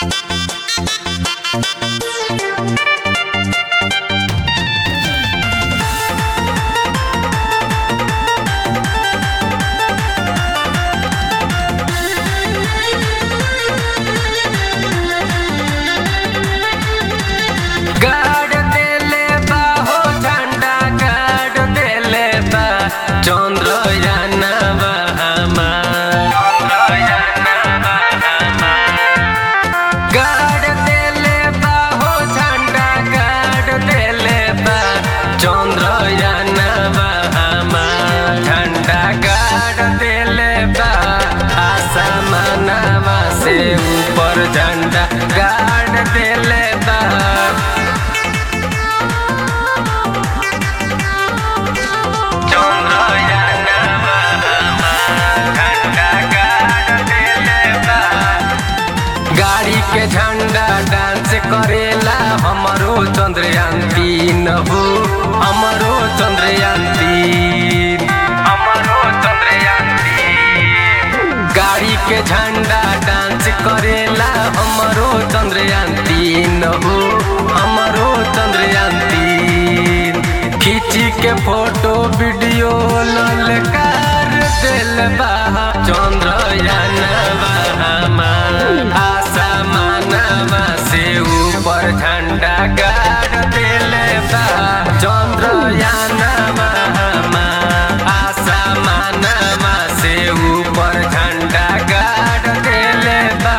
गाड़ देले बा हो झंडा गाड़ देले बा चंद्रयानवा गाड़ देले बा हो झंडा गाड़ देले बा चंद्रयानवा झंडा गाड़ देले बा आसमानवा से ऊपर झंडा गाड़ देले बा गाड़ी के झंडा डांस करेला हमरो चंद्रयान तीन हो हमरो चंद्रयान तीन हमरो चंद्रयान तीन गाड़ी के झंडा डांस करेला हमरो चंद्रयान तीन हो हमरो चंद्रयान तीन खींची के फोटो वीडियो ललकार दिल बा चंद्रयान आसमानवा से ऊपर झंडा गाड़ दिले बा चंद्रयानवा आसमानवा से ऊपर झंडा गाड़ दिले बा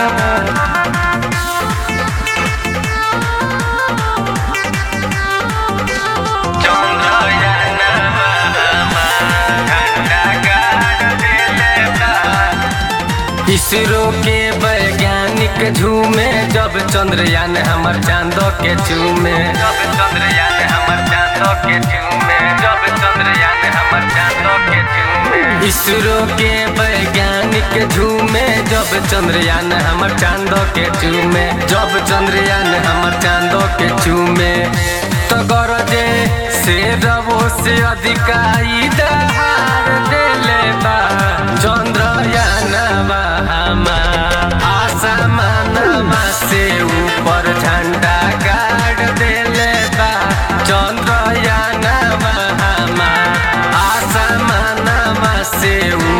इसरो के वैज्ञानिक झूमे जब चंद्रयान हमर चांदो के चूमे जब चंद्रयान हमर चांदो के चूमे जब चंद्रयान हमर चांदो के चूमे इसरो के वैज्ञानिक झूमे जब चंद्रयान हमर चांदो के चूमे जब चंद्रयान हमर चांदो के चूमे तो गरजे से रवो से अधिकाई दहार देले बा चंद्रयानवा आसमानवा से ऊपर झंडा गाड़ देले बा चंद्रयानवा आसमानवा से